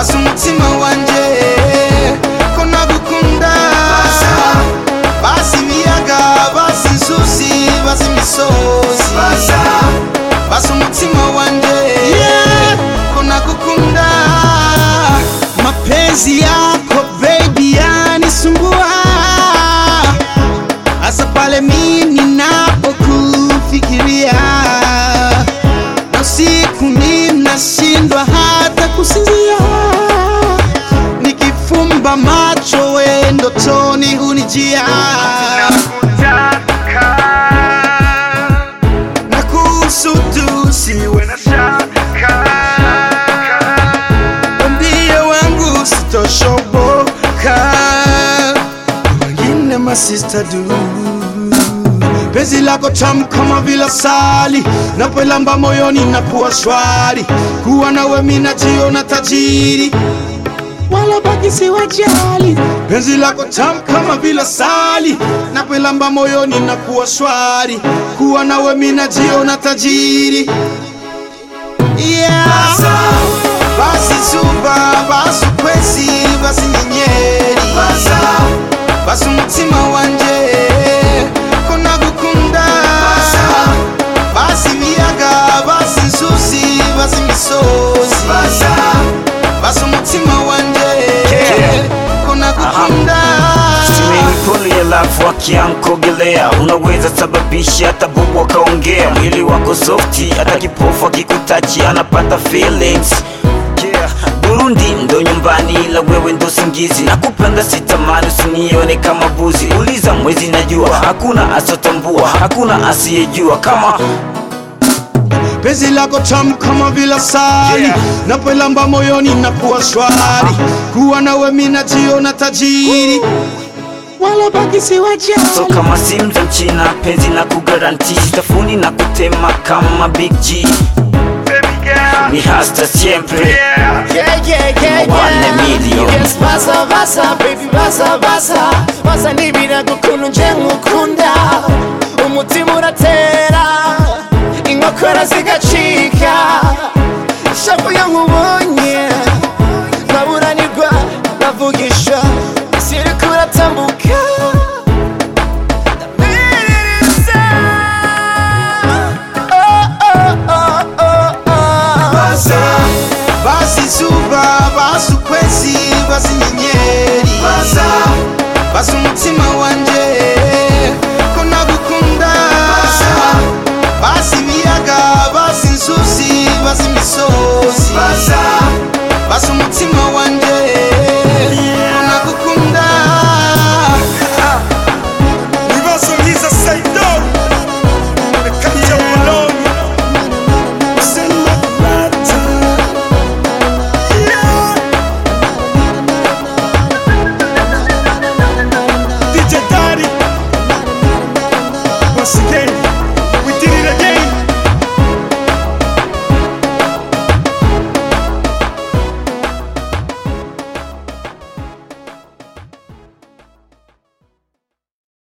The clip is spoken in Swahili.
basi umutima wanje ko nagukunda basi ibiyaga basi inzuzi basi imisozi basi umutima wanje ko nagukunda mapenzi yako baby yanisumbua hasa pale mimi ninapokufikiria na usiku ninashindwa hata kusinzia nikifumba macho we ndotoni hunijia na kuhusudu siwe na shaka Mwambie wangu sitoshoboka wengine masista du penzi lako tamu kama vile sali napelamba moyoni na kuwa shwari kuwa nawe mina jiona tajiri wala baki siwajali penzi lako tamu kama vile sali napelamba moyoni na kuwa shwari kuwa nawe mina jiona tajiri yeah. basi zuba basi ukwezi basi nyenyeri basi umutima wanje ko nagukunda basi ibiyaga basi inzuzi basi imisozi basi umutima wanje ko nagukunda Swimming pool ya love wakiankogelea unaweza sababisha hata bubu akaongea mwili wako softi hata kipofu akikutachi anapata feelings yeah. Burundi ndo nyumbani ila wewe ndo singizi nakupenda sitamani usinione kama buzi uliza mwezi najua hakuna asotambua hakuna asiyejua kama penzi lako tamu kama vile sali Yeah. napelamba moyoni na kuwa shwari kuwa nawe mina jiona tajiri wala baki siwajali so kama simu za mchina penzi na kugaranti sitafuni na kutema kama big G ni hasta siempre Yeah, yeah, yeah, One yeah. million. Yes, basa, basa, baby, basa, basa. Basa nibira gukuntu nje nkukunda. Umutima uratera, inkokora zigacika. Ishavu iyo nkubonye, nkaburanirwa, nkavugisha. Isi iriko iratambuka,